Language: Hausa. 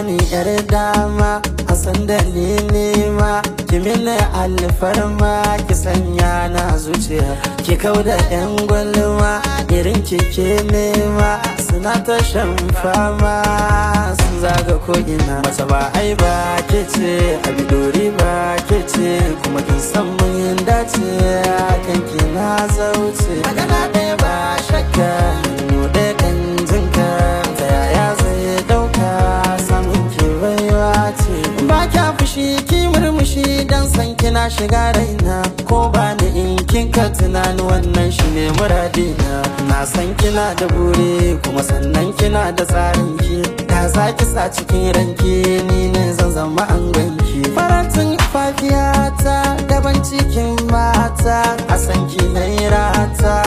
ni yar dama a san da ni nema ki mini alfarma ki sanya na zuciya ki kau da yan gwalma irin ki ke nema suna ta shan fama sun zaga ko'ina mata ba ai ba ke ce abidori ba ke ce kuma kin san mun dace kanki na zauce magana ɗaya ba shakka hannu ɗaya kan jinka ta yaya zai ɗauka samun ki baiwa ce ba kya fushi ki murmushi dan san kina shiga raina ko ba ni in kin ka tunani wannan shi ne muradina na san kina da buri kuma sannan kina da tsarin ki da za ki sa cikin ranki ni ne zan zama an ganki faratin fafiyata daban cikin mata a san ki na rata